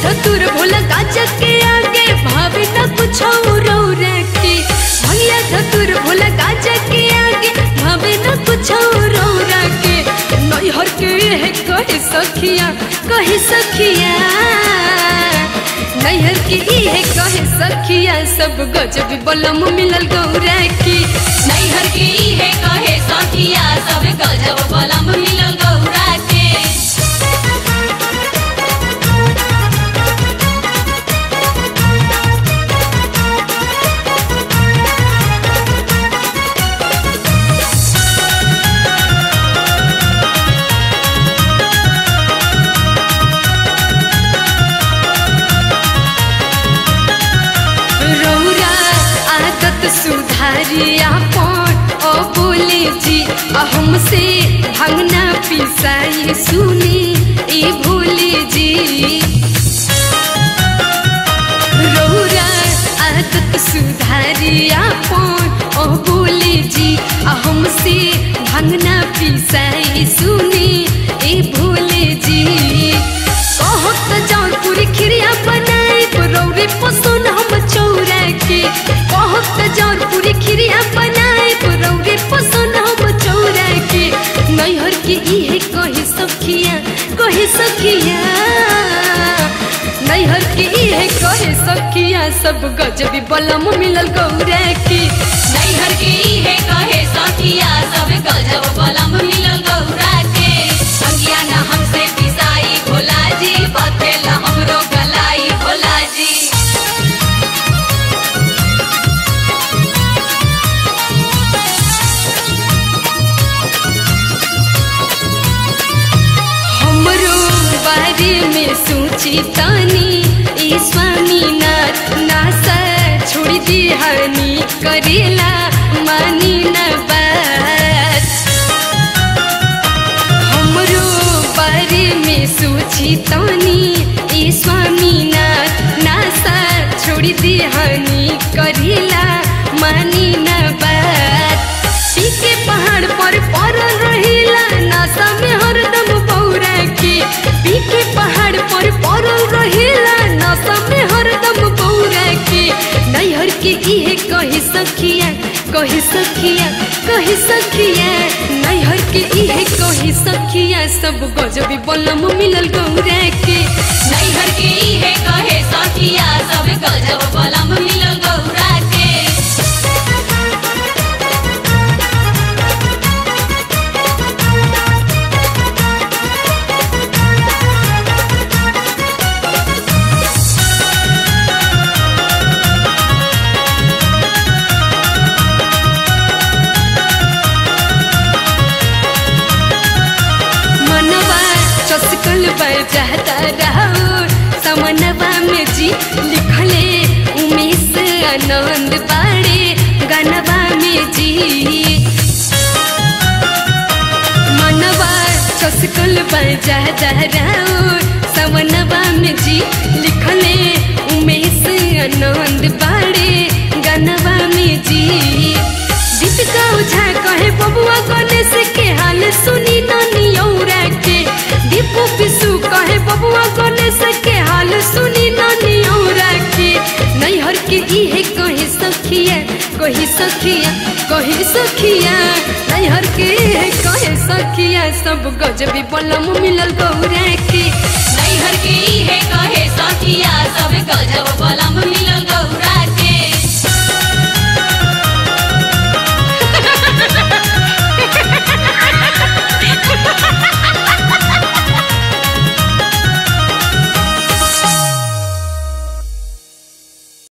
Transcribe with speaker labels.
Speaker 1: धतुर भोला गाजा के आगे भावे न कुछ और के भैया धतुर भोला गाजा के आगे भावे न कुछ और के नैहर के है कहे सखिया कहे सखिया नैहर के इहे कहे सखिया सब गजब बलम मिलल गौरा की
Speaker 2: नैहर के इहे कहे सखिया सब गजब बलम मिलल गौरा के
Speaker 1: रौरा आदत सुधारी अपन ओ बोले जी आ हमसे भंगना पिसाई सुनी ई भूले जी रौरा आदत सुधारी अपन ओ बोले जी आ हमसे भंगना पिसाई सुनी ई भूले जी कहत जौनपुरी खिरिया बनाई रौरे पसंद हम चौरा के कहत जौनपुरी खिरिया बनाई रौरे पसंद हम चौरा के नैहर के इहे कहे सखिया कहे सखिया नैहर के इहे कहे सखिया सब गजबी बलम मिलल गौरा की
Speaker 2: नैहर के इहे कहे सखिया सब गजब बलम मिलल गौरा के संगिया न हमसे पिसाई भोला जी बतेला हमरो गलाई भोला जी
Speaker 1: हमरो बारे में सोची तानी ई स्वामी नाथ नासा छोड़ दी हानि करेला मानी न बात हमरो बारे में सोची तानी ई स्वामी नाथ नासा छोड़ दी हानि करेला मानी न बात पीके पहाड़ पर पड़ल रहिला नासा में हरदम बौरा के पीके पहाड़ पर पड़ल रहिला नासा में हरदम बौरा के नैहर के इहे कही सखिया कही सखिया कही सखिया नैहर के इहे कही सखिया सब गजबी बलम मिलल गौरा के
Speaker 2: नैहर के इहे कहे सखिया सब गजब बलम मिलल गौरा के
Speaker 1: मनवा चसकल बजाता रहो समनवा में जी लिखले उमेश आनंद बाड़े गनवा में जी मनवा चसकल बजाता रहो समनवा में जी लिखले उमेश आनंद बाड़े गनवा में जी दीपिका ओझा कहे बबुआ गणेश के हाल सुनी नानी औरा के दीपू पिसू कहे बबुआ गणेश के हाल सुनी नानी औरा के नैहर के इहे कहे सखिया कही सखिया कही सखिया नैहर के इहे कहे सखिया सब गजबी बलम मिलल गौरा के
Speaker 2: नैहर के